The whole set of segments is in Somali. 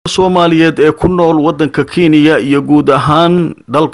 soomaaliyeed ee ku nool waddanka kenya iyo guud ahaan dalka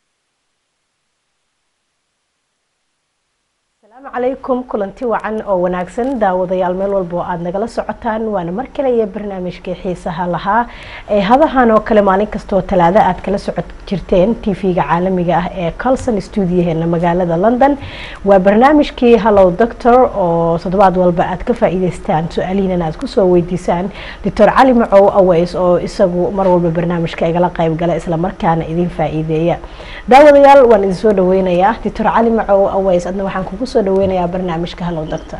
asalaamu calaykum kulanti wacan oo wanaagsan daawadayaal meel walba oo aada nagala socotaan waana mar kale iyo barnaamijkii xiisaha lahaa ee hadahan oo kale maalin kastoo talaado aad kala socod jirteen tv-ga caalamiga ah ee colson stuudiyaheena magaalada london waa barnaamijkii hallow doctor oo toddobaad walba aad ka faa-iideystaan su-aalihiinana aad kusoo weydiisaan doctor cali macow aweys oo isagu mar walba barnaamijka igala qayb gala islamarkaana idin faa-iideeya daawadayaal waan idin soo dhaweynayaa doctor cali macow aweys adna waxaan kugu soo dhaweynayaa barnaamijka hallow doctor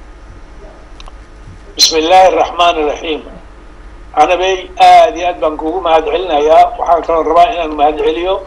bismi illaahi araxmaan iraxiim anabey aada iyo aad baan kugu mahad celinayaa waxaan kaloo rabaa inaan mahad celiyo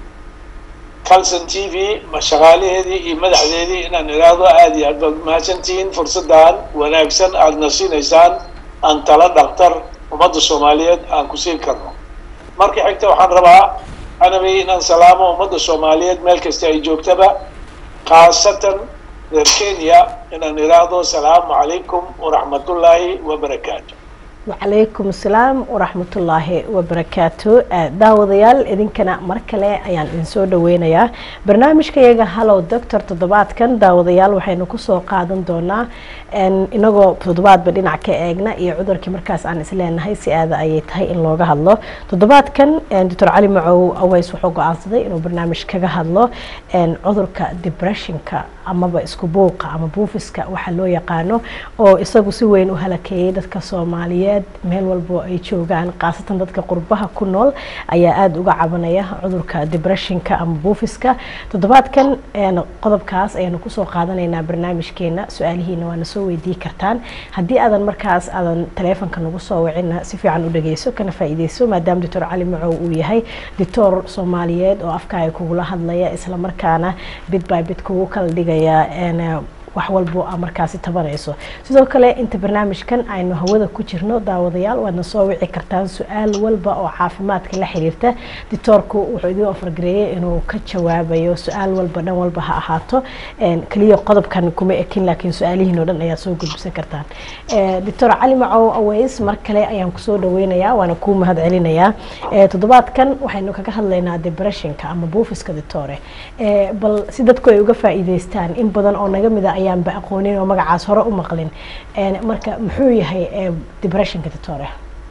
calson t v shaqaalaheedii iyo madaxdeedii inaan idhaahdo aada iyo aad baad mahadsantihiin fursaddan wanaagsan aada na siinaysaan aan tala dhaktar ummadda soomaaliyeed aan ku siin karno marka xigta waxaan rabaa anabey inaan salaamo ummadda soomaaliyeed meel kasta ay joogtaba khaasatan reer kenya inaan idhaahdo asalaamu calaykum waraxmatullaahi wabarakaatu wacalaykum asalaam waraxmatullaahi wabarakaatu daawadayaal idinkana mar kale ayaan idin soo dhaweynayaa barnaamijka iyaga hallow doctor toddobaadkan daawadayaal waxaynu kusoo qaadan doonaa inagoo toddobaadba dhinac ka eegna iyo cudurkii markaas aan isleenahay si aada ayay tahay in looga hadlo toddobaadkan doctor cali macow aweys wuxuu go-aansaday inuu barnaamij kaga hadlo cudurka depressionka amaba isku buuqa ama buufiska waxa loo yaqaano oo isagu si weyn u halakeeyay dadka soomaaliyeed meel walbo ay joogaan khaasatan dadka qurbaha ku nool ayaa aada uga cabanaya cudurka depressionka ama buufiska toddobaadkan qodobkaas ayaanu kusoo qaadanaynaa barnaamijkeena su-aalihiina waana soo weydii kartaan haddii aadan markaas aadan taleefonka nagu soo wicina si fiican u dhageyso kana faa-iideyso maadaama doctor cali macow uu yahay doctor soomaaliyeed oo afkaaga kugula hadlaya islamarkaana bid by bid kugu kala dhigaya wax walbo a markaasi tabanayso sidoo kale inta barnaamijkan aynu hawada ku jirno daawadayaal waadna soo wici kartaan su-aal walba oo caafimaadka la xiriirta dictoorku wuxuu idin ofargareeyay inuu ka jawaabayo su-aal walba dhan walba ha ahaato keliya qodobkan kuma ekin laakiin su-aalihiin oo dhan ayaa soo gudbisan kartaan doctor cali macow aweys mar kale ayaan kusoo dhaweynayaa waana kuu mahad celinayaa toddobaadkan waxaynu kaga hadlaynaa depressionka ama buufiska dictore bal si dadku ay uga faa-iideystaan in badan oo naga mida ayaanba aqoonin oo magacaas hore u maqlin marka muxuu yahay depressionka dictore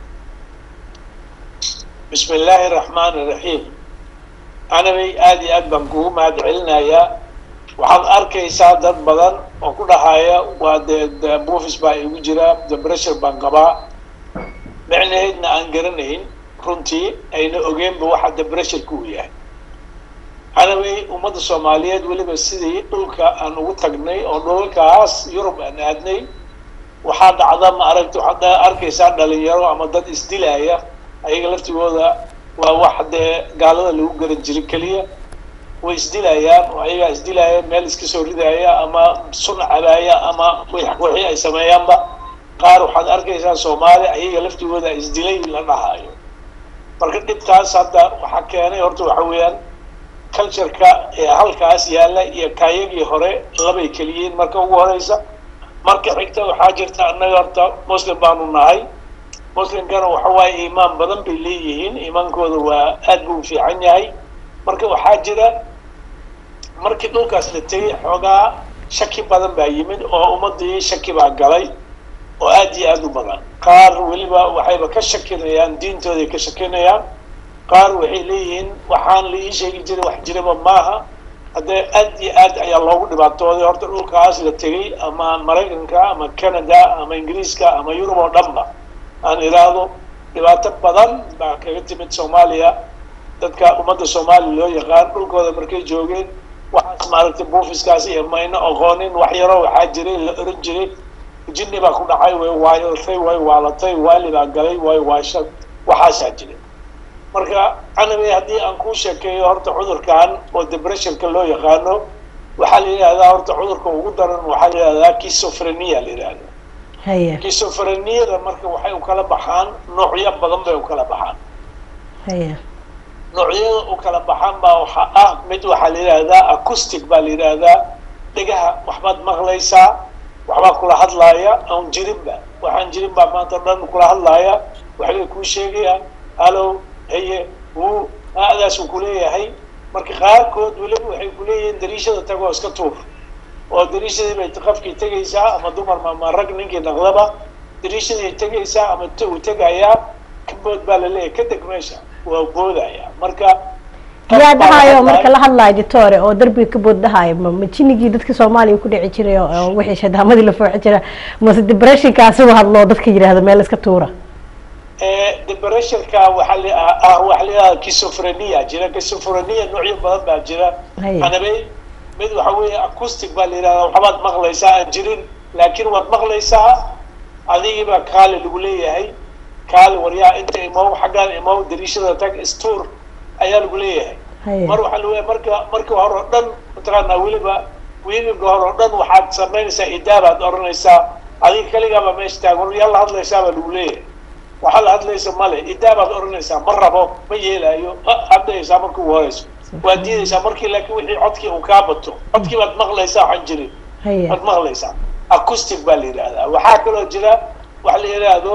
bismi illaahi araxmaan iraxiim anabay aada iyo aad baan kugu mahad celinayaa waxaad arkaysaa dad badan oo ku dhahaya waa dee buufis baa igu jira depression baan qabaa micnaheedna aan garanayn runtii ayna ogeenba waxa depressionka uu yahay anaway ummadda soomaaliyeed weliba sidii dhulka aan ugu tagnay oo dhulalkaas yurub aan aadnay waxaa dhacda ma aragti waxaad arkaysaa dhalinyaro ama dad isdilaaya ayaga laftigooda waa wax dee gaalada lagu garan jiray keliya way isdilayaan oo ayagaa isdilaaya meel iska soo ridaaya ama sun cabaaya ama wixii ay sameeyaanba qaar waxaad arkaysaa soomaali ayaga laftigooda isdilay la dhahaayo marka dhibkaas hadda waxaa keenay horta waxa weeyaan cultureka ee halkaas yaalla iyo kaayagii hore labay keliyiin marka ugu horeysa marka xigta waxaa jirta annaga horta muslim baanu nahay muslimkana waxa waaye iimaan badan bay leeyihiin iimaankooda waa aad buu fiican yahay marka waxaa jira markii dhulkaas la tegay xoogaa shaki badan baa yimid oo ummadii shaki baa galay oo aad iyo aada u badan qaar weliba waxayba ka shakinayaan diintooday ka shakinayaan qaar waxay leeyihiin waxaan la ii sheegi jiray wax jiraba maaha haddee aad iyo aad ayaa loogu dhibaatooday horta dhulkaas la tegay ama maraykanka ama canada ama ingiriiska ama yurub oo dhanba aan idhaahdo dhibaato badan baa kaga timid soomaaliya dadka ummadda soomaaliya loo yaqaan dhulkooda markay joogeen waxaas maaragtay buufiskaas iyo mayna aqoonin wax yaroo waxaa jiray la oran jiray jinni baa ku dhacay way waayootay way waalatay waali baa galay way waasha waxaasaa jiray marka canabi haddii aan kuu sheekeeyo horta cudurkan oo depressionka loo yaqaano waxaa la yidhahdaa horta cudurka ugu daran waxaa la yidhahdaa kisofrenia la yidhahda haya kisofreniyada marka waxay u kala baxaan noocyo badan bay u kala baxaan haya noocyada u kala baxaan baa waxaa ah mid waxaa la yidhahdaa acoustic baa la yidhahdaa dhegaha waxbaad maqlaysaa waxbaa kula hadlaaya aan jirinba waxaan jirin baa maanta dhan kula hadlaaya waxbay kuu sheegayaan halow haye wuu aadaasuu kuleeyahay marka qaarkood weliba waxay kuleeyihiin dariishada tagoo iska tuur oo dariishadii bay qofkii tegaysaa ama dumar ama rag ninkii naqdaba dariishadii tegaysaa ama uu tegayaa kabood baa laleeyahay ka deg meesha waa boodaya marka yaa dhahayo marka la hadlayo ditore oo darbiga ka bood dhahayo ma ma jinigii dadka soomaaliya ku dhici jiray oo wixii shadaamadii la fooxi jira mase depressionkaasi u hadlo dadka yidhaahdo meel iska tuura depressionka waxaa la ah waxaa la yidhahda schizophrenia jira schizophrenia noocyo badan baa jira Haya. anabay mid waxa weeye acoustic baa la yidhahdaa waxbaad maqlaysaa aan jirin laakiin waad maqlaysaa adigiibaa kaali lagu leeyahay kaali waryaa inta imow xaggaan imow dariishada tag istuur ayaa lagu leeyahay Haya. mar waxaa lagu leeyahay marka marka hore oo dhan mataqaanaa weliba wiigiga hore oo dhan waxaad samaynaysaa idaabaad oranaysaa adiga kaligaaba meesha taagan war yaa la hadlaysaa baa lagu leeyahay waxaa la hadlaysa male idaabaad oranaysaa ma rabo ma yeelaayo hadlaysaa marka ugu horeyso waad diidaysaa markii laakiin wixii codkii uu kaa bato codkii baad maqlaysaa waxaan jirin haya waad maqlaysaa acoustic baa la yidhahdaa waxaa kaloo jira waxa la yidhaahdo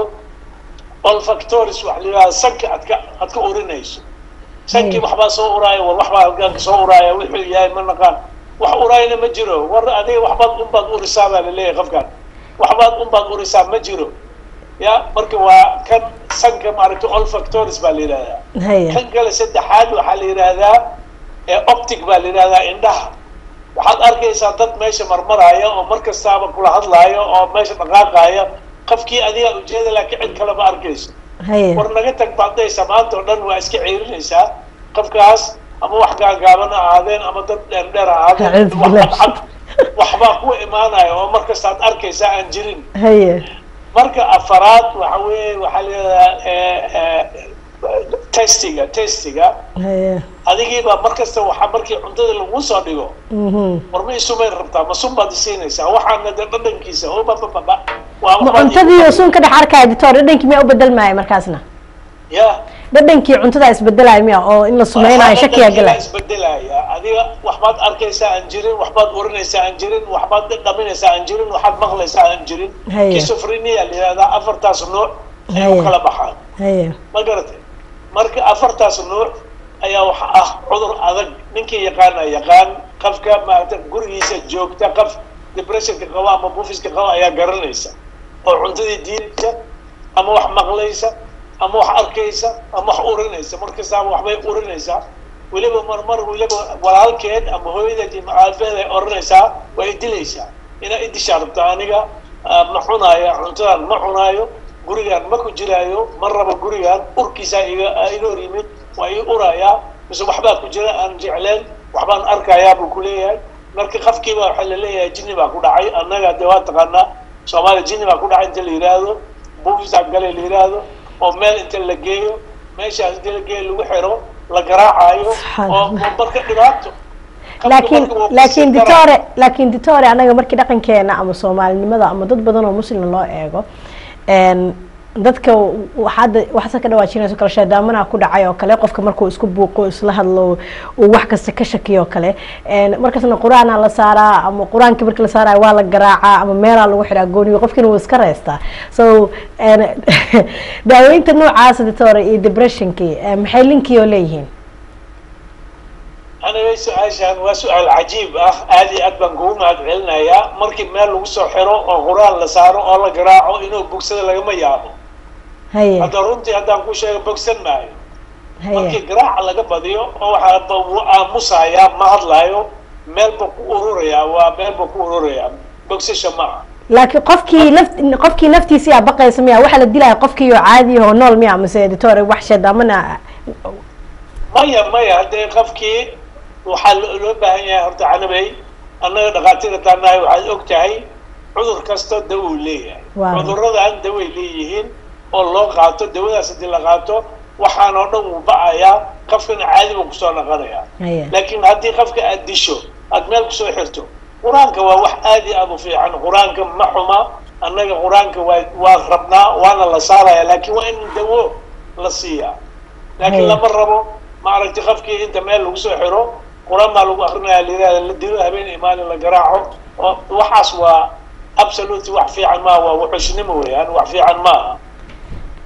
olfactoris waxa la yidhahdaa sanka aad ka aad ka urinayso sankii Haya. waxbaa soo uraaya war waxbaa halkaanka soo uraaya wuxuu yahay ma naqaan wax uraayana ma jiro war adiga waxbaad unbaad urisaa baa laleeyahay qofkan waxbaad unbaad urisaa ma jiro ya marka waa kan sanka maaragta olfactoris baa la yidhahdaa haya kan kale saddexaad waxaa la yidhaahdaa ee optic baa la yidhahdaa indhaha waxaad arkaysaa dad meesha marmaraya oo mar kastaaba kula hadlaaya oo meesha dhaqaaqaya qofkii adigaa ujeeda laakiin cid kale ma arkayso haya war naga tag baadaysa maanta oo dhan waa iska ceerinaysaa qofkaas ama wax gaagaaban ha ahaadeen ama dad dheer dheer ha ahaadeen Acuudu wax- billaah. wax- waxbaa ku imaanaya oo mar kastaad arkaysaa aan jirin haya marka afaraad waxa weeye waxaa la yidhahdaa testiga testiga haya adigiibaa mar kasta waxaa markii cuntada lagu soo dhigo mhm war ma isumayn rabtaa ma sun baad isiinaysaa waxaana dee dhadhankiisa oo babababa waa ma waxbaad cuntadii igu- sun ka dhex arkaya ditore dhadhankii miyaa u bedelmaya markaasna ya dhadhankii cuntada isbedelaya miya oo in la sumeynayo shakiyaa galaya isbedelaya adiga waxbaad arkaysaa aan jirin waxbaad urinaysaa aan jirin waxbaad dhaminaysaa aan jirin waxaad maqlaysaa aan jirin Haya. schizophrenia la yidhahdaa afartaas nooc ay Haya. u kala baxaan haya ma garatay marka afartaas nuuc ayaa waxa ah cudur adag ninkii yaqaana yaqaan qofka maarata gurigiisa joogta qof depressionka qaba ama bufiska qaba ayaa garanaysa oo cuntadii diidaysa ama wax maqlaysa ama wax arkaysa ama wax urinaysa markastaaba waxbay urinaysaa weliba marmar weliba walaalkeed ama hooyadeed iyo macaabeed ay oranaysaa waa idilaysaa inaa idishaa rabta aniga ah, ma cunaayo cuntadan ma cunaayo gurigaan ma ku jiraayo ma rabo gurigaan urkiisaa iga ah, iga hor yimid waa ii urayaa mise waxbaa ku jira aan jecleen waxbaan arkayaa buu ku leeyahay marka qafkiiba waxaa laleeyahay jinni baa ku dhacay annaga dee waa taqaanaa soomaaliya jinni baa ku dhacay inta la yidhaahdo buufisaa gale la yidhaahdo oo meel inta la geeyo meeshaas inta la geeyo lagu xiro la garaacayo Subxaan oo Allah. oo marka dhibaato Qofka laakiin marka wuu laakiin kusii daraa. ditore laakiin ditore anaga markii dhaqankeena ama soomaalinimada ama dad badan oo muslim loo eego een, dadka waxaad waxaase ka dhawaajinayso kale shaydaamanaa ku dhacay oo kale qofka markuu isku buuqo isla hadlo uu wax kasta ka shakiyo oo kale een, markaasna qur-aanaa la saaraa ama qur-aankii markii la saaraya waa la garaacaa ama meelaa lagu xidhaa gooniyo qofkiina wuu iska reystaa so een, daaweynta noocaas ditore iyo depressionkii eh, maxay linkii oo leeyihiin aniga su-aashaan waa su-aal cajiib ah aad iyo aad baan kugu mahad celinayaa markii meel lagu soo xiro oo qur-aan la saaro oo la garaaco inuu bogsada lagama yaabo haye hadda runtii haddaan ku sheego bogsan maayo markii haye garaaca laga badiyo oo waxaa ba- wuu aamusayaa ma hadlaayo meel buu ku ururayaa waa meel buu ku ururayaa bogsasha ma aha laakiin qofkii laf qofkii naftiisii aa baqaysa miya waxaa la dilaya qofkii oo caadi oo nool miya mase editore wax shaydaamana maya maya haddee qofkii waxaa lo- loo baahan yahay horta canabey annaga dhakhaatiirta taanahay waxaad og tahay cudur kasta dawo uu leeyahay Waaw. cuduradan daway leeyihiin oo loo qaato dawadaas haddii la qaato waxaan oo dhan wuu ba'ayaa qofkana caadi buu kusoo noqonayaa haye laakiin haddii qofka aad disho aad meel kusoo xirto qur-aanka waa wax aad iyo aad u fiican qur-aanka ma xuma annaga qur-aanka waa waa rabnaa waana la saaraya laakiin waa in dawo la siiyaa laakiin Haya. lama rabo maaragtay qofkii inta meel lagu soo xiro qur-aan baa lagu akrinaya la yidhahda la dilo habeen iyo maalin la garaaco oo waxaas waa absolute wax fiican maaha waa wuxushnimo weeyaan wax fiican maaha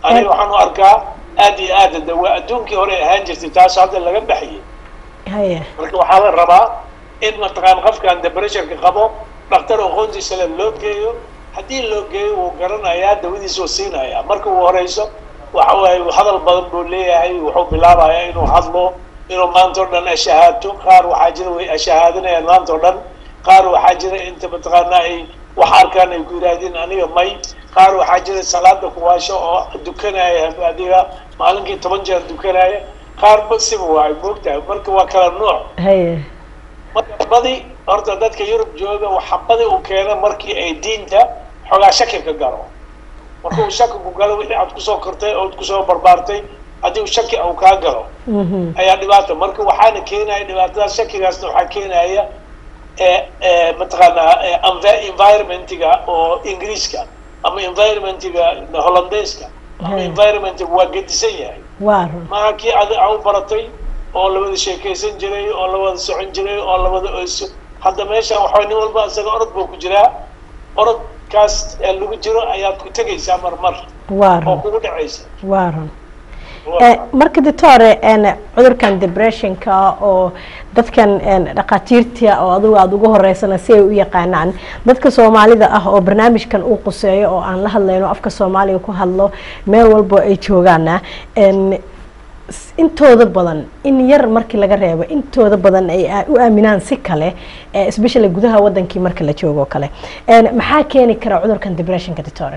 aniga waxaan u arkaa aad iyo aad de waa adduunkii hore ahaan jirtay taas hadda laga baxiyey haye marka waxaa la rabaa in mataqaan qofkan depressionka qabo dhaktar aqoontiisa le loo geeyo haddii loo geeyo wuu garanayaa dawadiisa uu siinayaa marka uu horeyso waxa waaye hadal badan buu leeyahay wuxuu bilaabayaa inuu hadlo inuu maanta o dhan ashahaato qaar waxaa jira way ashahaadanayaan maanta o dhan qaar waxaa jira inta mataqaana ay wax arkaan ay ku yidhaahdeen aniga may qaar waxaa jira salaada kuwaasho oo dukanaya adiga maalinkii toban jeer dukanaya qaar basiba waay moogtahay marka waa kala nooc haye marka badi horta dadka yurub jooga waxa badi uu keena markii ay diinta xoogaa shaki ka galo marka uu shaki ku galo wixii aad kusoo kortay ood kusoo barbaartay haddii uu shaki uu kaa galo mhm ayaa dhibaata marka waxaana keenaya dhibaatadaas shakigaasna waxaa keenaya ee ee mataqaanaa ee envi- environmentiga oo ingiriiska ama environmentiga hollandeeska ama Hmm. environmentiga waa gedisan yahay waa run maaha kii adi a u baratay oo lawada sheekaysan jiray oo lawada socon jiray oo lawada oyso hadda meesha waxaa nin walba isaga orod buu ku jiraa orodkaas ee lagu jiro ayaad ku tegaysaa marmar waa oo run kugu dhacaysa waa run Eh, marka doctore en cudurkan depressionka oo dadkan en dhakhaatiirta oo adigu aada ugu horeysana si ay u yaqaanaan dadka soomaalida ah oo barnaamijkan uu quseeyo oo aan la hadlayno afka soomaaliga ku hadlo meel walbo ay joogaana en s- intooda badan in yar markii laga reebo intooda badan ay aa- u aaminaan si kale eh, especially gudaha wadankii marka la joogo oo kale En maxaa keeni kara cudurkan depressionka doctore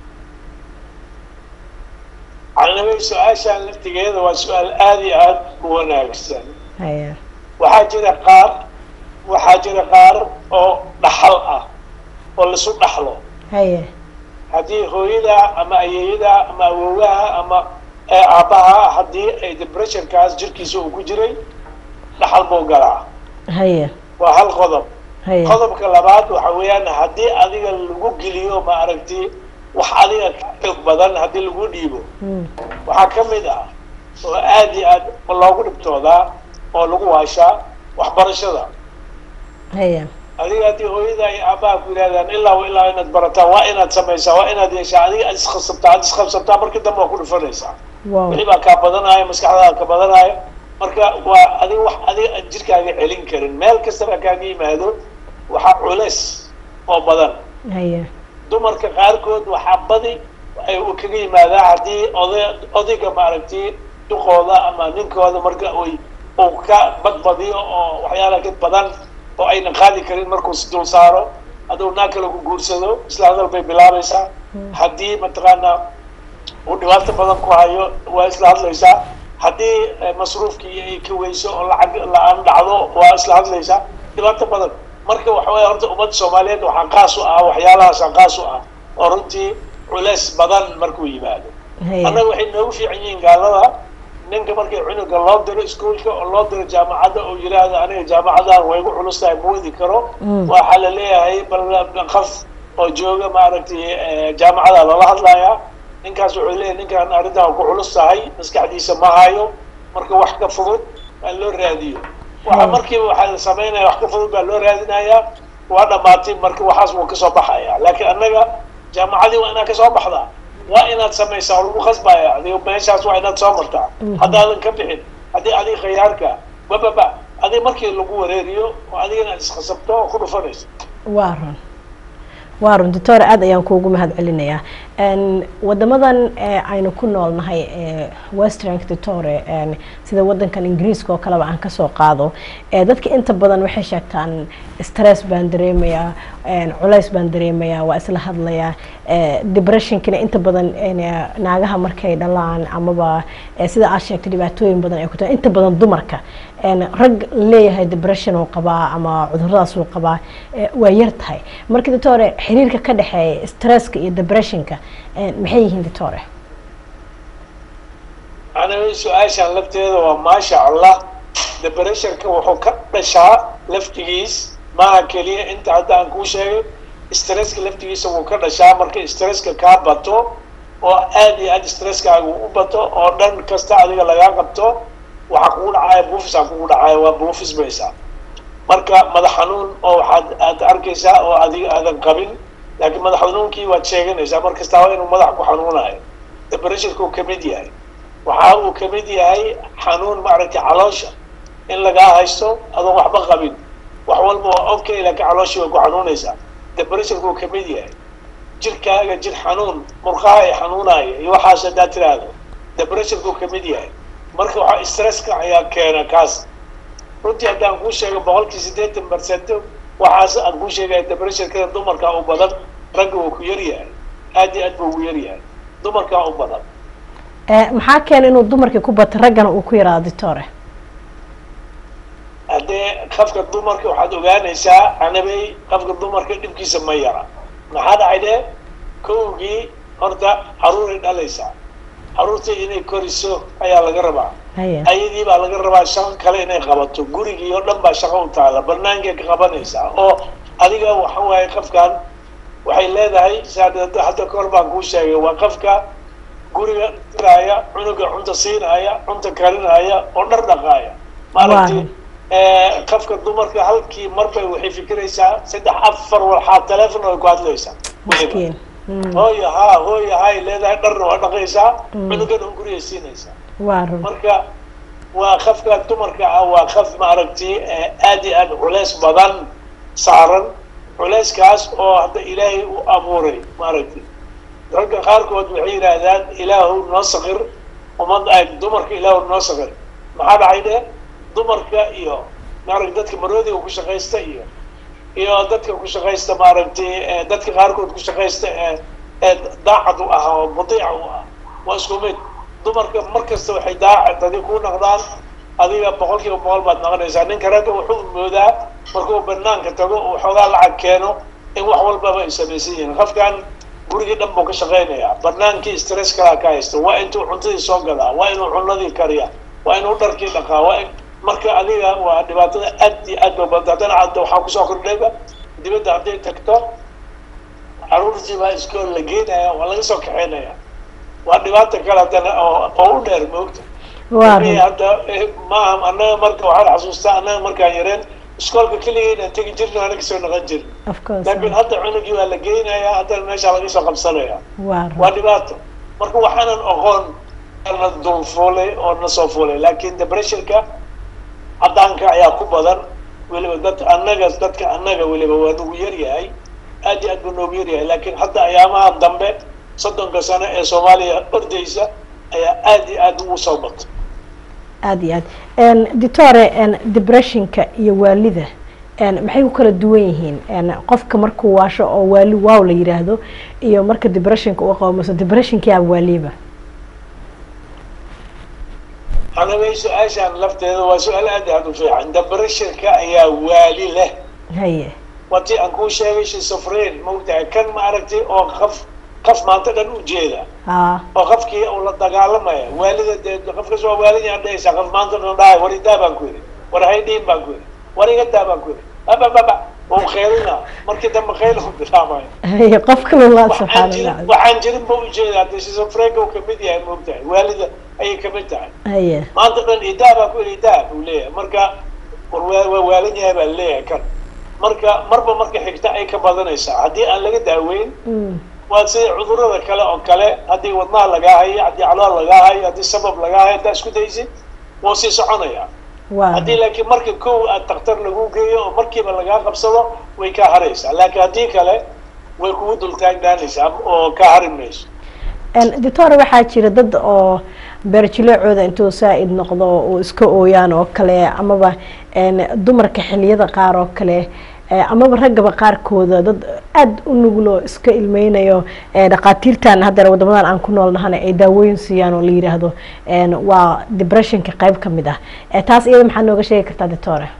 calnimay su-aashaan laftigeeda waa su-aal aada iyo aada u wanaagsan haya waxaa jira qaar waxaa jira qaar oo dhaxal ah oo lasu dhaxlo haya haddii hooyada ama ayeeyada ama awoowaha ama ee aabbaha haddii ay depressionkaas jirkiisa uu ku jiray dhaxal buu galaa haya waa hal qodob haya qodobka labaad waxa weeyaan haddii adiga lagu geliyo ma aragti wax adiga ka xoog badan haddii lagu dhiibo Mm. waxaa ka mid ah oo aada iyo aad loogu dhibtoodaa oo lagu waashaa waxbarashada haya adiga haddii hooyada iyo aabbaha ku yidhahdaan ilaa wa ilaa inaad barataa waa inaad samaysaa waa inaad yeeshaa adiga aad iskhasabtaa aad iskhasabtaa markii dambe waa ku dhufanaysaa wow wixii baa kaa badanaayo maskaxdaada ka badanaayo marka waa adiga wax adiga aan jirkaaga celin karin meel kastaba kaaga yimaado waxaa culeys oo badan haya dumarka qaarkood waxaa badi ay u kaga yimaadaa haddii oday odayga maaragtay duqooda ama ninkooda marka uy uu ka badbadiyo oo waxyaala ka badan oo ayna qaadi karin markuu is dul saaro hadduu naag kale ku guursado isla hadal bay bilaabaysaa haddii mataqaanaa uu dhibaato badan ku hayo waa isla hadlaysaa haddii eh, masruufkii ay ka weyso oo lacag la-aan dhacdo waa isla hadlaysaa dhibaato badan marka waxa weeye horta ummadda soomaaliyeed waxaa qaas u ah waxyaalahaasa qaas u ah oo runtii culeys badan markuu yimaado haya annaga waxay noogu fiican yihiin gaalada ninka markii cunuga loo diro iskuolka oo loo diro jaamacadda oo yidhaahdo aniga jaamacadan way igu culus tahay ma wadi karo Mm. waxaa la leeyahay bal qof oo jooga maaragtay eh, jaamacada lala hadlayaa ninkaas wuxuu leeyahay ninkan arrintan ku culus tahay maskaxdiisa ma hayo marka wax ka fudud baa loo raadiyo waxa Mm. markiiba waxaa la samaynaya wax ka fudud baa loo raadinayaa waa dhamaatay marka waxaas wuu kasoo baxaya laakiin annaga jaamacadii waa inaad kasoo baxdaa waa inaad samaysaa oo lagu khasbaya adiga meeshaas waa inaad soo martaa Mhm. haddaadan ka bixin haddii adiga khiyaarka bababa adiga markii lagu wareeriyo oo adigana aad iskhasabto oo ku dhufanayso waa run waa run doctor aad ayaan kuugu mahad celinayaa n wadamadan ee aynu ku noolnahay ee western doctore n sida wadankan ingiriiska oo kaleba aan kasoo qaado ee dadka inta badan waxay sheegtaan stress baan dareemayaa n culays baan dareemayaa waa isla hadlayaa ee depressionkina inta badan n naagaha markay dhalaan amaba ee sida aad sheegtay dhibaatooyin badan ay ku tahay inta badan dumarka n rag leeyahay depression uu qabaa ama cuduradaas uu qabaa ee waa yar tahay marka doctore xiriirka ka dhexeeya stresska iyo depressionka een, maxay yihiin doctore aniga su-aashan lafteeda waa maasha allah depressionka wuxuu ka dhashaa laftigiis maaha keliya inta hadda aan kuu sheegay stresska laftigiisa wuu ka dhashaa marka stresska kaa bato oo aad iyo aad stresskaaga u bato oo dhan kasta adiga lagaa qabto waxaa kugu dhacaya buufisaa kugu dhacaya waa buufismaysaa marka madax xanuun oo waxaad aad arkaysaa oo adiga aadan qabin laakiin madax xanuunkii waad sheeganaysaa mar kasta waa inuu madax ku xanuunayo depressionka uu kamid yahay waxa uu kamid yahay xanuun maaragtay caloosha in lagaa haysto adoon waxba qabin wax walba waa okay laakiin calooshii way ku xanuunaysaa depressionka uu kamid yahay jirkaaga jir xanuun murqaha ay xanuunaya iyo waxaas haddaad tiraahdo depressionka uu kamid yahay marka waxaa stresska ayaa keena kaas runtii haddaan kuu sheego boqolkii siddeetan percent waxaas aan kuu sheegaya depressionkada dumarkaa u badan ragga wuu ku yar yahay aad iyo aad buu ugu yar yahay dumarkaa u badan maxaa keena inuu dumarkii ku bato raggana uu ku yaraado ditore haddee qafka dumarka waxaad ogaanaysaa anabay qafka dumarka dhibkiisa ma yara maxaa dhacay de kowgii horta caruuray dhalaysaa caruurtii inay koriso ayaa laga rabaa haya ayadii baa laga rabaa shaqo kale inay qabato gurigii oo dhan baa shaqo u taala banaankay ka qabanaysaa oo adiga waxa waaye qafkan waxay leedahay saa hadda kahor baan kuu sheegay waa qafka guriga diraya cunuga cunta siinaya cunta karinaya oo dhar dhaqaaya maaragtay qafka dumarka halkii marbay waxay fikiraysaa saddex afar walxaa teleefon ay ku hadlaysaa miskiin Mm, hooya haa hooya hay leedahay dharna waa dhaqaysaa Mm. cunugana un guriga siinaysaa waa run marka waa qafka dumarka ah waa qaf maaragtay eh, aad iyo aad culeys badan saaran culeyskaas oo hadda ilaahay u abuuray maaragtay ragga qaarkood waxay yidhaahdaan ilaahu noo sakir umad ay dumarka ilaahu noo sakir maxaa dhacay de dumarka iyo maaragtay dadka maroodiga ku shaqaysta iyo iyo dadka ku shaqaysta maaragtay eh, dadka qaarkood ku shaqaysta ee ee daacad u ah oo mudiic u ah waa isku mid dumarka mar kasta waxay daacad adi ku naqdaan adiga boqol kiiba boqol baad naqanaysaa ninka ragga wuxuu moodaa markuu banaanka tago uu xoogaa lacag keeno in wax walbaba ay samaysan yihiin qofkan gurigii dhan buu ka shaqaynayaa banaankii stress kalaa ka haysta waa intuu cuntadii soo gadaa waa inuu cunadii kariyaa waa inuu dharkii dhaqaa waa in marka adiga waa dhibaatada aad iyo aad ba badanta haddana hadda waxaa kusoo kordhayba dibadda hadday tagto caruurtii baa iskool la geenaya waa laga soo kaxeynaya waa dhibaata kale haddana oo oo u dheer moogta waa Mii run hadda eh, maaha annaga marka waxaan xasuustaa annaga markaan yareen iskoolka keligeyna tegi jirna waana kasoo naqan jirin of course laakiin hadda cunugii waa la geynayaa haddana meeshaa laga soo qabsanaya waa waa run dhibaato marka waxaanan oqoon na dul fuulay oo na soo fuulay laakiin depressionka caddaanka ayaa ku badan weliba dad annaga dadka annaga weliba waa nagu yaryahay aad iyo aad buu noogu yaryahay laakiin hadda ayaamaha dambe soddonka sano ee soomaaliya ordaysa ayaa aad iyo aad ugu soo batay aada iyo aad ditore depressionka iyo waalida n maxay ku kala duwan yihiin n qofka markuu waasho oo waali waaw la yidhaahdo iyo marka depressionka uu qabo mase depressionki aba waaliba anagay su-aashaan lafteeda waa su-aal aad iyo aad u fiican depressionka ayaa waali leh haye waa tii aan kuu sheegay shizofreen maogtahay kan ma aragtay oo qaf qaf maanta dhan u jeeda a oo qofkii uu la dagaalamaya waalida dee qofkas waa waalidii dhahaysaa qof maanta dhan dhahay war idaa baan ku yidhi war haydhiin baan ku yidhi war iga daa baan ku yidhi abababa wuu kheelina markii dambe kheyl u bilaabaya haye qofka lala waxaan subxaana jirin allah waxaan jirin ba ujeeda hadda shizofreenka uu kamid yahay maogtahay waalida ayay kamid tahay haye maanta dhan idaa baan ku yidhi idaa buu leeyahay marka war waa waa waalan yahay baa leeyahay kan marka marba marka xigta ay ka badanaysaa haddii aan laga daaweyn Mm, waa sida cudurada kale oo kale haddii wadnaha lagaa hayo haddii calool lagaa hayo haddii sabab lagaa hayo haddaa isku daysid wuu sii soconaya waa haddii laakiin marka kow aad daktar lagu geeyo oo markiiba lagaa qabsado way kaa haraysaa laakiin haddii kale way kugu dultaagnaanaysaa oo kaa hari mayso ditore waxaa jira dad oo beerjileecooda intuu saa-id noqdo uu iska ooyaan oo kale amaba n dumarka xiliyada qaar oo kale eh, amaba raggaba qaarkooda dad aada u nuglo iska ilmeynayo eh, dhaqaatiirtan haddana wadamadan aan ku nool nahana ay daawooyin siiyaan oo la yidhaahdo n waa depressionka qayb ka mid ah Eh, taas iyada maxaa nooga sheegi kartaa ditore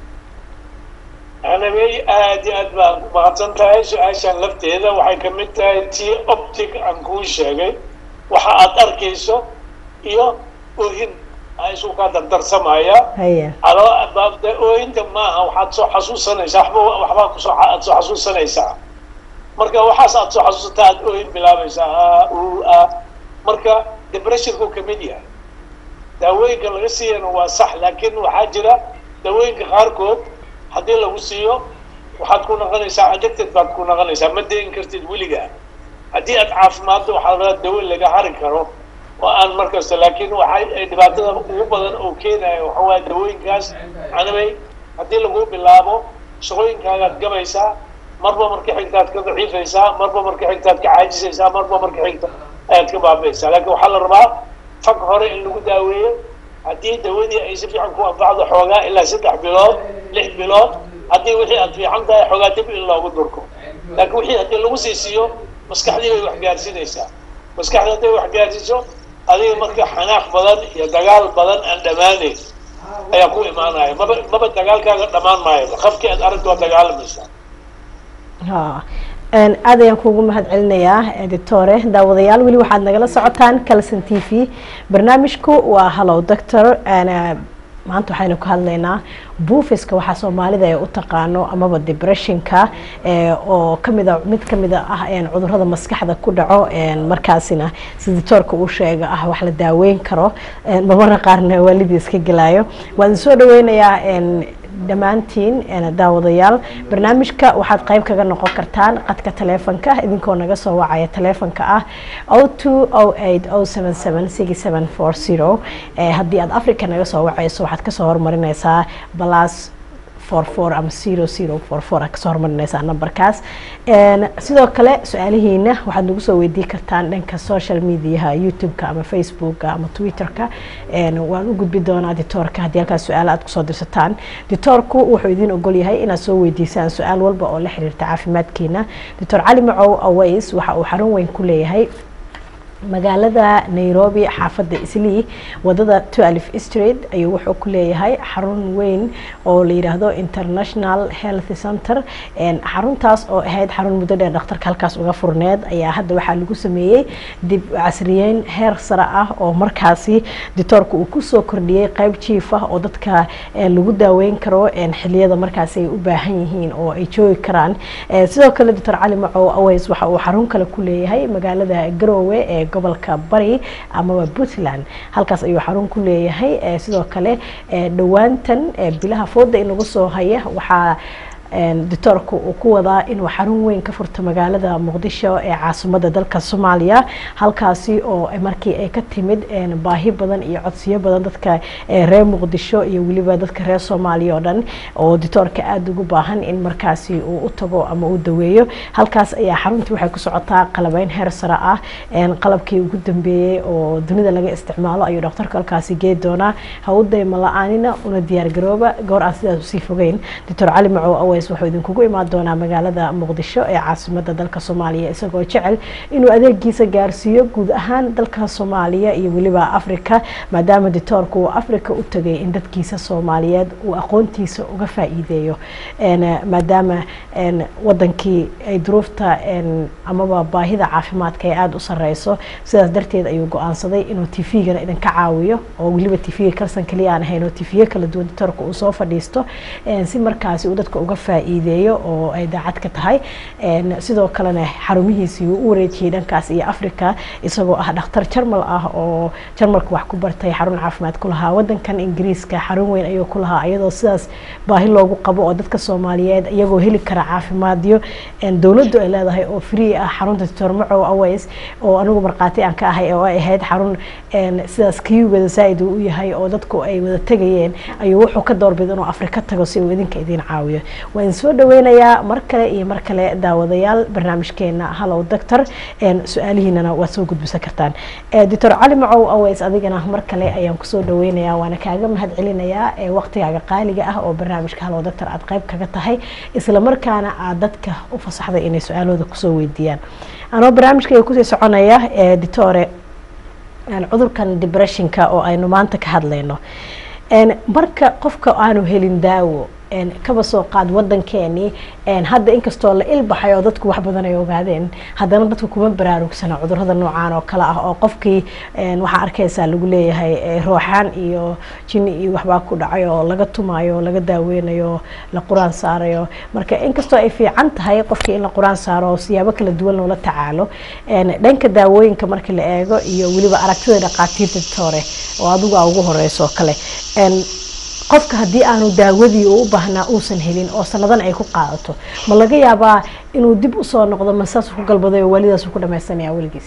anabey aad iyo aad baa mahadsan tahay su-aashan lafteeda waxay kamid tahay tii optic aan kuu sheegay waxa aad arkayso iyo oohin aa isu kaa dardarsamaya haye alo baabda oohinta maaha waxaad soo xasuusanaysaa waxba waxbaa kusoo aad soo xasuusanaysaa marka waxaas aad soo xasuusataa aad oohin bilaabaysaa a u a marka depressionku kamid yahay daawooyinka laga siiyana waa sax laakiin waxaa jira daawooyinka qaarkood haddii lagu siiyo waxaad ku noqonaysaa addicted baad ku noqonaysaa ma dayn kartid weligaa haddii aad caafimaaddo waxaa laga dawo laga hari karo oo aan markasta laakiin waxay dhibaatada ugu badan oo keenaya waxa waaya dawooyinkaas anabay haddii lagu bilaabo shaqooyinkaagaad gabaysaa marba marka xigtaad ka daciifaysaa marba marka xigtaad ka caajisaysaa marba marka xigta ayaad ka baabaysaa laakiin waxaa la rabaa fag hore in lagu daaweeyo haddii dawadii ay si fiican ku anfacdo xoogaa ilaa saddex bilood lix bilood haddii wixii aad fiican tahay xoogaa dib in loogu durko laakiin wixii haddii lagu sii siiyo maskaxdii bay wax gaarsiinaysaa maskaxdii hadday wax gaarsiiso adiga marka xanaaq badan iyo dagaal badan aan dhammaanayn ayaa ku imaanaya maba maba dagaalkaaga dhammaan maayo qafkii aad aragto waa dagaalamaysaa ha aad ayaan kuugu mahad celinayaa editore daawadayaal weli waxaad nagala socotaan calson t v barnaamijku waa hallow doctor maanta waxaynu ka hadlaynaa buufiska waxaa soomaalida ay u taqaano amaba depressionka oo kamida mid kamida ah cudurada maskaxda ku dhaco markaasina si dictoorka uu sheega ah wax la daaweyn karo marmarna qaarna waalidii iska gelaayo waan soo dhaweynayaa dhammaantiin daawadayaal barnaamijka waxaad qayb kaga noqon kartaan qadka taleefonka idinkoo naga soo wacaya taleefonka ah o two o eight o seven seven six seven four zero haddii aad africa naga soo wacayso waxaad kasoo hormarineysaa balas four four ama zero zero four four aad kasoo hormarineysaa numberkaas sidoo kale su-aalihiina waxaad nagu soo weydii kartaan dhanka social mediaha youtube-ka ama facebooka ama twitter-ka waan u gudbi doonaa ditoorka haddii halkaas su-aal aad kusoo dirsataan ditoorku wuxuu idin ogol yahay inaad soo weydiisaan su-aal walba oo la xiriirta caafimaadkiina doctor cali macow aways waxa uu xarun weyn ku leeyahay magaalada nairobi xaafadda islii wadada twelf street ayuu wuxuu ku leeyahay xarun weyn oo la yidhaahdo international health center xaruntaas oo ahayd xarun muddo dheer dhakhtarka halkaas uga furneed ayaa hadda waxaa lagu sameeyey dib casriyeyn heer sare ah oo markaasi ditoorka uu kusoo kordhiyey qeyb jiif ah oo dadka lagu daaweyn karo xiliyada markaasi ay u baahan yihiin oo ay joogi karaan sidoo kale doctor cali macow aways waxa uu xarun kale ku leeyahay magaalada garoowe ee gobolka bari amaba puntland halkaas ayuu xarun ku leeyahay sidoo kale dhowaantan bilaha fooda inagu soo haya waxaa dictoorka uu ku wadaa inuu xarun weyn ka furto magaalada muqdisho ee caasimada dalka soomaaliya halkaasi oo markii ay ka timid baahi badan iyo codsiyo badan dadka reer muqdisho iyo weliba dadka reer soomaaliya oo dhan oo dictoorka aada ugu baahan in markaasi uu u tago ama uu daweeyo halkaas ayaa xaruntii waxay ku socotaa qalabeyn heer sare ah qalabkii ugu dambeeyey oo dunida laga isticmaalo ayuu dhaktarka halkaasi gee doonaa ha u dayma la-aanina una diyaargarooba goor aan sidaas usii fogeyn doctor cali macow aways wuxuu idinkugu imaan doonaa magaalada muqdisho ee caasimada dalka soomaaliya isagoo jecel inuu adeegiisa gaarsiiyo guud ahaan dalka soomaaliya iyo weliba africa maadaama dictoorka uu africa u tagay in dadkiisa soomaaliyeed uu aqoontiisa uga faa-iideeyo maadaama wadankii ay duruufta amaba baahida caafimaadka ay aada u sareyso sidaas darteed ayuu go-aansaday inuu t v-gana idinka caawiyo oo weliba t v-ga kalsan kaliya aan ahayn oo t v-yo kala duwan dictoorka uu soo fadhiisto si markaasi uu dadka uga faa-iideeyo oo ay daacad ka tahay sidoo kalena xarumihiisii uu u wareejiyey dhankaas iyo africa isagoo ah dhakhtar jarmal ah oo jarmalka wax ku bartay xarun caafimaad ku lahaa wadankan ingiriiska xarun weyn ayuu ku lahaa iyadoo sidaas baahi loogu qabo oo dadka soomaaliyeed iyagoo heli kara caafimaadyo dowladdu ay leedahay oo free ah xarunta doctor macow aways oo anigu markhaati aan ka ahay oo ay ahayd xarun sidaas kiyugada zaa-id uu u yahay oo dadku ay wada tegayeen ayuu wuxuu ka doorbida inuu afrika tago si uu idinka idin caawiyo waan soo dhaweynayaa mar kale iyo mar kale daawadayaal barnaamijkeena hallow doctor su-aalihiinana waad soo gudbisan kartaan doctor cali macow aways adigana mar kale ayaan kusoo dhaweynayaa waana kaaga mahad celinayaa waqtigaaga qaaliga ah oo barnaamijka hallow doctor aad qayb kaga tahay isla markaana aad dadka u fasaxday inay su-aalooda kusoo weydiiyaan anoo barnaamijkayga kusii soconaya ditore cudurkan depressionka oo aynu maanta ka hadlayno marka qofka aanu helin daawo kaba soo qaad wadankeenii hadda inkastoo la ilbaxay oo dadku wax badan ay ogaadeen haddana dadku kuma baraarugsana cudurada noocaan oo kale ah oo qofkii waxaa arkaysaa lagu leeyahay rooxaan iyo jini iyo waxbaa ku dhacay oo laga tumaayo laga daaweynayo la qur-aan saarayo marka inkastoo ay fiican tahay qofkii in la qur-aan saaro siyaabo kala duwan loola tacaalo dhanka daawooyinka marka la eego iyo weliba aragtida dhaqaatiirta tore oo adigu ugu horeyso kale qofka haddii aanu daawadii uu u baahnaa uusan helin oo sanadan ay ku qaadato ma laga yaabaa inuu dib usoo noqdo ma saasuu ku galbaday oo waalidaasu ku dhamaysanaya weligiis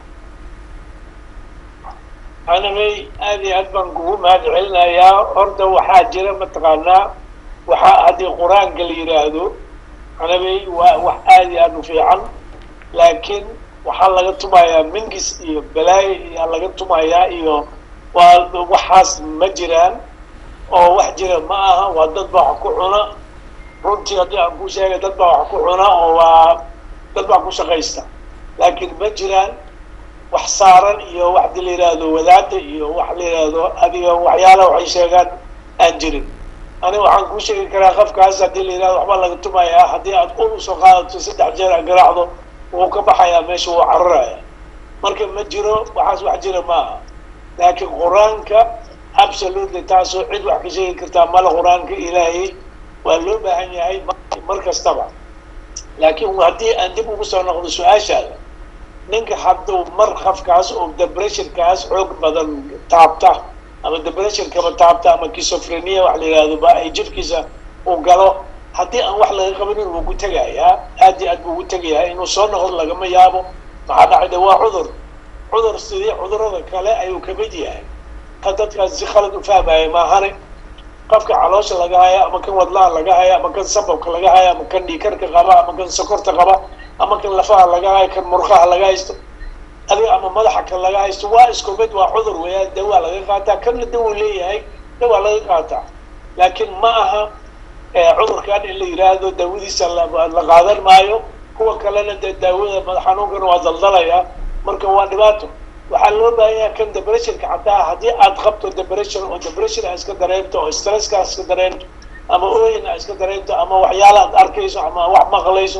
anamay aad iyo aad baan kugu mahad celinayaa horta waxaa jira mataqaanaa waxaa haddii qur-aanka la yidhaahdo anamay waa wax aad iyo aad u fiican laakiin waxaa laga tumayaa mingis iyo balaayo iyaa laga tumayaa iyo waa waxaas ma jiraan oo wax jira ma aha waa dad baa wax ku cuna runtii haddii aan ku sheegay dad baa wax ku cuna oo waa dad baa ku shaqaysta laakiin ma jiraan wax saaran iyo wax di la yidhaahdo wadaada iyo wax la yidhaahdo adiga waxyaalaha waxay sheegaan aan jirin aniga waxaan kuu sheegi karaa qofkaas haddii la yidhahdo waxbaa laga tumayaa haddii aad ul usoo qaadato saddex jeer aad garaacdo wuu ka baxayaa meesha wuu cararaya marka ma jiro waxaas wax jira ma aha laakiin qur-aanka absolutely taasoo cid wax ka sheegi kartaa mala qur-aanka ilaahay waa loo baahan yahay mar kastaba laakiin haddii aan dib ugu soo noqdo su-aashaada ninka hadduu mar qafkaas oo depressionkaas xoog badan taabta ama depressionkaba taabta ama kisofrenia wax la yidhahdo ba ay jirkiisa uu galo haddii aan wax laga qabanin wuu ku tegayaa aad iyo aad buu ugu tegayaa inuu soo noqdo lagama yaabo maxaa dhacayda waa cudur cudur sidii cudurada kale ayuu kamid yahay ka dadkaas si khalad u fahmaya maahane qofka caloosha laga haya ama kan wadlaha laga haya ama kan sababka laga haya ama kan dhiikarka qaba ama kan sokorta qaba ama kan lafaha laga hayo kan murqaha laga haysto adiga ama madaxa kan laga haysto waa isku mid waa cudur weeyaan dawaa laga qaataa kanna dawuu leeyahay dawaa laga qaataa laakiin ma aha cudurkan in la yidhaahdo daawadiisa la qaadan maayo kuwa kalena dee daawada madax xanuunkana waa daldalaya marka waa dhibaato waxaa loo baahanyaa kan depressionka xataa haddii aad qabto depression oo depression aa iska dareemto oo stresska aa iska dareemto ama ooyin aa iska dareemto ama waxyaala aad arkayso ama wax maqlayso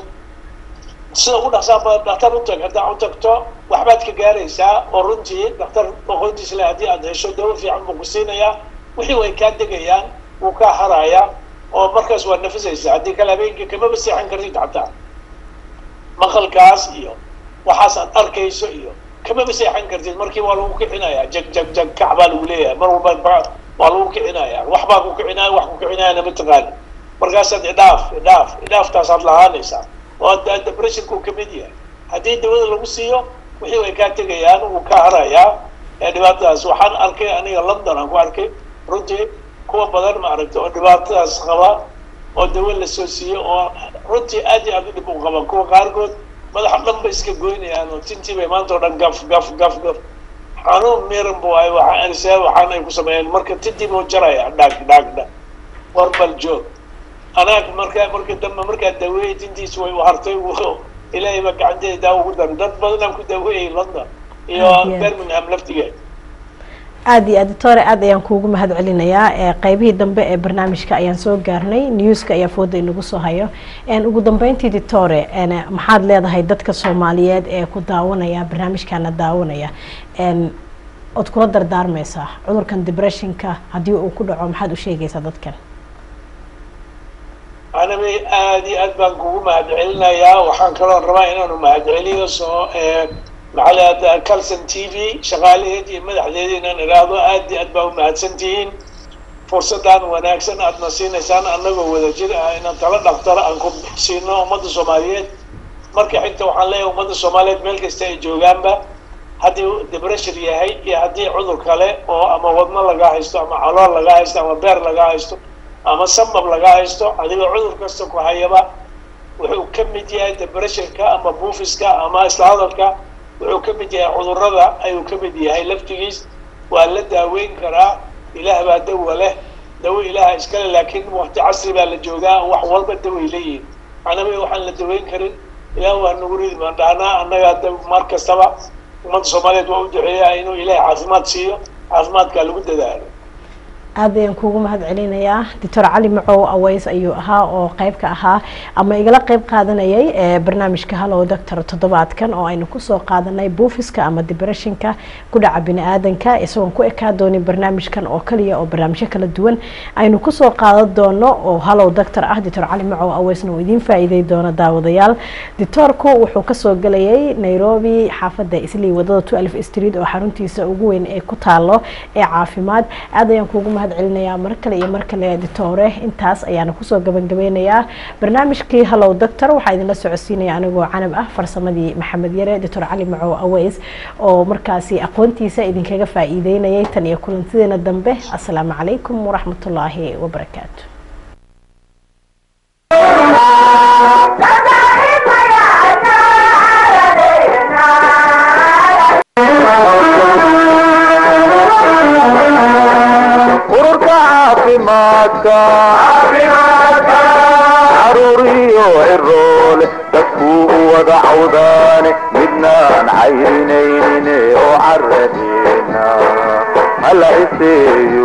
sida ugu dhaqsaa badan daktar utag haddaa u tagto waxbaad ka gaaraysaa oo runtii daktar aqoontiis le haddii aad hesho dawo fiican buu ku siinayaa wixii way kaa degayaan wuu kaa harayaa oo markaas waa nafisaysaa haddii kale habeenkii kamaba seexan kartid xataa maqalkaas iyo waxaas aad arkayso iyo kamaba seexan kartid markii waa lagu kicinayaa jag jag jag kac baa lagu leeyahay mar walba waa lagu kicinayaa wax baa ku kicinaya wax ku kicinayana mataqaani markaasaad idhaaf idhaaf idhaaftaasaad lahaanaysaa oo depressionku kamid yahay haddii dawada lagu siiyo wixii way kaa tegayaan wuu ka harayaa ee dhibaatadaas waxaan arkay aniga london aan ku arkay runtii kuwa badan ma aragta oo dhibaatadaas qaba oo dawo lasoo siiyo oo runtii aad iyo aad u dhib u qaba kuwa qaarkood madaxa dhan bay iska goynayaan oo tintii bay maanta o dhan gaf gaf gaf gaf xanuun miran bu ay waxaan waxaan ay ku sameeyeen marka tintii buu jaraya dhaag dhaag dhaag warbal joog anaag markaa marka dambe markaa daaweeyay tintiis way u hartay ilaahay baa gacanteeda daawo ugu daray dad badanaan ku daaweeyay london iyo birmingham laftigeed aada iyo aad doctore aad ayaan kuugu mahad celinayaa qeybihii dambe ee barnaamijka ayaan soo gaarnay newska ayaa fooda inagu soo hayo ugu dambeyntii doctore maxaad leedahay dadka soomaaliyeed ee ku daawanaya barnaamijkaana daawanaya ood kula dardaarmaysaa cudurkan depressionka haddii uu ku dhaco maxaad u sheegaysaa dadkan anabay aada iyo aad baan kugu mahad celinayaa waxaan kaloo rabaa inaanu mahad celiyo soo maxaa calson t v shaqaalaheed iyo madaxdeeda inaan idhaahdo aad iyo aad baa umahadsan tihiin fursaddan wanaagsan aadna siinaysaan annagoo wada jir ah inaan tala dhaktara aan ku siino ummadda soomaaliyeed marka xigta waxaan leeyahay ummadda soomaaliyeed meel kasta ay joogaanba haddii depression yahay iyo haddii cudur kale oo ama wadno laga haysto ama calool laga haysto ama beer laga haysto ama sabab laga haysto adigoo cudur kasta ku hayaba wuxuu ka mid yahay depressionka ama buufiska ama isla hadalka wuxuu ka mid yahay cudurada ayuu ka mid yahay laftigiis waa la daaweyn karaa ilaah baa dawa leh dawo ilaaha iskale laakiin wakti casri baa la joogaa wax walba daway leeyihin anaba waxaan la daweyn karin ilaah waa nagu ridi maan dhahnaa annaga mar kastaba ummadda soomaaliyeed waa u duceeyaa inuu ilaahay caafimaad siiyo caafimaadkaa lagu dadaalo aad ayaan kuugu mahad celinayaa doctor cali macow aweys ayuu ahaa oo qeyb ka ahaa ama igala qeyb qaadanayay barnaamijka hallow doctor toddobaadkan oo aynu kusoo qaadanay buufiska ama depressionka ku dhaca bini-aadanka isagoon ku ekaa doonin barnaamijkan oo kaliya oo barnaamijyo kala duwan aynu kusoo qaadan doono oo hallow doctor ah doctor cali macow aweysna uu idiin faa-iidey doono daawadayaal doctoorku wuxuu kasoo gelayay nairobi xaafadda islii wadada twelve street oo xaruntiisa ugu weyn ee ku taalo ee caafimaad aad ayaan kuugu mahad mahad celinayaa mar kale iyo mar kale editoore intaas ayaana kusoo gabangabeynayaa barnaamijkii hallow doctor waxaa idinla socodsiinaya anigoo canab ah farsamadii maxamed yare doctor cali macow aweys oo markaasi aqoontiisa idinkaga faa-iideynayay tan iyo kulantideena dambe asalaamu calaykum waraxmatullaahi wabarakaatu ururka caafimaadka caruuriyo ciroole dadkuu u wada cawdaane midnaan cayrinaynin oo caradeena hala iseeyo